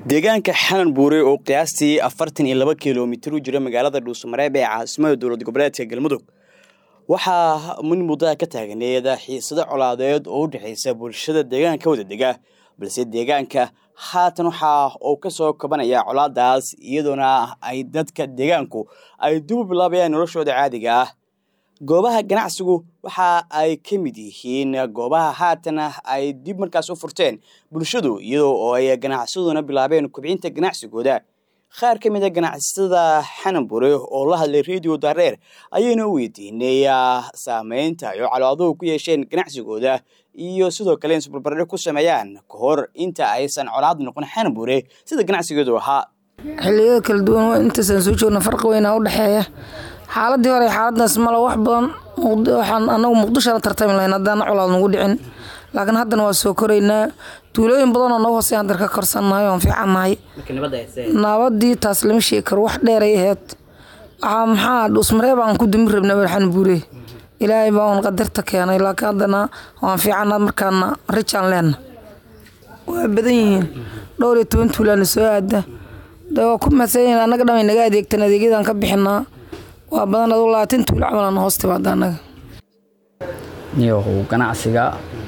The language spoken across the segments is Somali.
deegaanka xanan buure oo qiyaastii afartan iyo laba kilomitir u jira magaalada dhuusamareeb ee caasimada dowlad goboleedka galmudug waxaa min muddada ka taagneed xiisado colaadeed oo u dhexaysa bulshada deegaanka wada dega balse deegaanka haatan waxa uu ka soo kabanaya colaadaas iyadoona ay dadka deegaanku ay dib u bilaabayaan noloshooda caadiga ah goobaha ganacsigu waxa ay ka mid yihiin goobaha haatan ay dib markaas u furteen bulshadu iyadoo oo ay ganacsaduna bilaabeen kubcinta ganacsigooda qaar ka mid a ganacsatada xananbure oo la hadlay radio daareer ayayna u weydiinay saameynta ay colaaduhu ku yeesheen ganacsigooda iyo sidoo kale in subalbardhe ku sameeyaan ka hor inta aysan colaad noqon xananbure sida ganacsigeedu ahaa xiliyada kala duwan intaasaan soo joogna farqi weynaa u dhexeeya xaaladii hore xaaladaas male wax badan waxaan anagu muqdisho la tartami lahayn haddaan colaad nagu dhicin laakiin haddana waa soo koraynaa tuulooyin badan oo nagu hoosey haddar ka korsannahay oon fiicannahay nabadii taas lama sheegi karo wax dheeray ahayd waxaa maxaa dhuusmareeb aan ku dumi rabna barxan buure ilaahay baa uun qadarta keenay laakiin haddana waan fiicannaa markaana rijaan leenna waa badan yihiin dhowr iyo toban tuulaana soo aada de waa ku mahadsanyihin annaga dhamay naga adeegtan adeegyadaan ka bixinaa waa badan aduu labaatan tuulo camalan hoos timaada annaga niyahow ganacsiga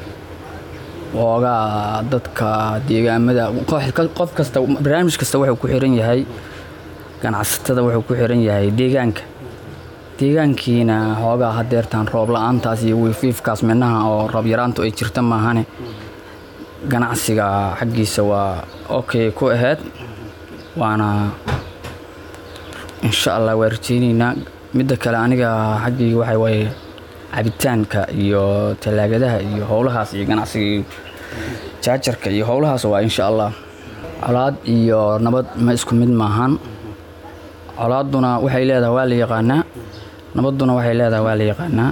oogaa dadka deegaamada qof kasta barnaamij kasta wuxuu ku xiran yahay ganacsatada wuxuu ku xiran yahay deegaanka deegaankiina hoogaa hadeertaan roob la-aantaas iyo wiifiifkaas midnaha oo roob yaraantu ay jirta maahane ganacsiga xaggiisa waa okay ku ahayd waana insha allah waa rajeyneynaa midda kale aniga xaggayga waxa waaye cabitaanka iyo tallaagadaha iyo howlahaas iyo ganacsiga jaajarka iyo howlahaas waa insha allah colaad iyo nabad ma isku mid maahan colaadduna waxay leedahay waa la yaqaanaa nabadduna waxay leedahay waa la yaqaanaa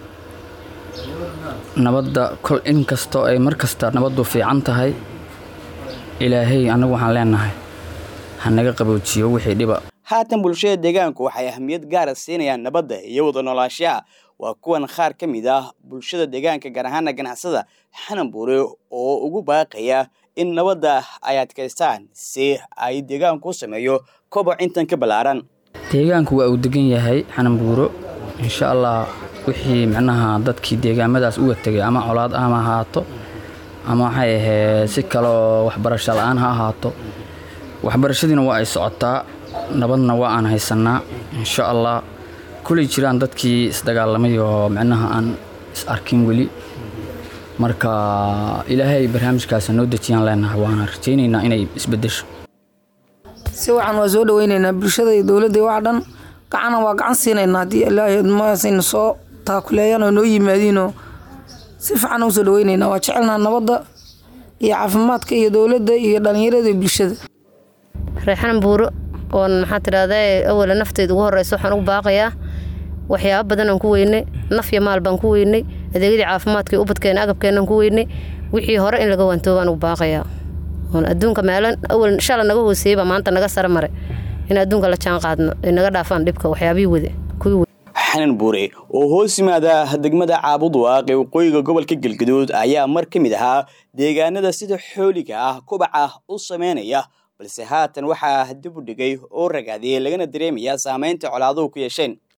nabadda kol in kastoo ay mar kasta nabaddu fiican tahay ilaahay annagu waxaan leenahay ha naga qaboojiyo wixii dhiba haatan bulshada deegaanku waxay ahmiyad gaara siinayaan nabadda iyo wada noolaashaha waa kuwan qaar ka mid ah bulshada deegaanka gaar ahaana ganacsada xananbuure oo ugu baaqaya in nabadda ay adkaystaan si ay deegaanku u sameeyo koboc intan ka ballaaran deegaanku waa uu degan yahay xananbuuro insha allah wixii micnaha dadkii deegaamadaas uga tegay ama colaad ama ahaato ama waxay ahayd si kaleoo waxbarasho la-aan ha ahaato waxbarashadiina waa ay socotaa nabadna waa aan haysannaa insha allah kulay jiraan dadkii isdagaalamay oo micnaha aan is arkin weli marka ilaahay barnaamijkaasa noo dejiyaan leenahay waana rajaynaynaa inay isbedesho si wacan waa soo dhaweynaynaa bulshada iyo dowladda wax dhan gacana waa gacan siinaynaa haddii ilaahay maasayna soo taakuleeyaan oo noo yimaadiinoo si fiican u soo dhaweynaynaa waa jecelnaha nabadda iyo caafimaadka iyo dowladda iyo dhallinyarada iyo bulshada reexanan buuro oon maxaa tidhahdaa awala nafteyda ugu horeysa waxaan ugu baaqayaa waxyaaba badan aan ku weynay naf iyo maal baan ku weynay adeegyadii caafimaadka iyo ubadkeena agabkeenaan ku weynay wixii hore in laga waantoobo baan ugu baaqayaa oon adduunka meelan awal shala naga hooseeyey maanta naga sare maray in adduunka la jaan qaadno ay naga dhaafaan dhibka waxyaabihii wade kuwii xanan buure oo hoos yimaada degmada caabudwaaq ee waqooyiga gobolka galgaduud ayaa mar ka mid ahaa deegaanada sida xooliga ah kubaca u sameynaya balse haatan waxaa dib u dhigay oo ragaadiyey lagana dareemaya saameynta colaaduhu ku yeesheen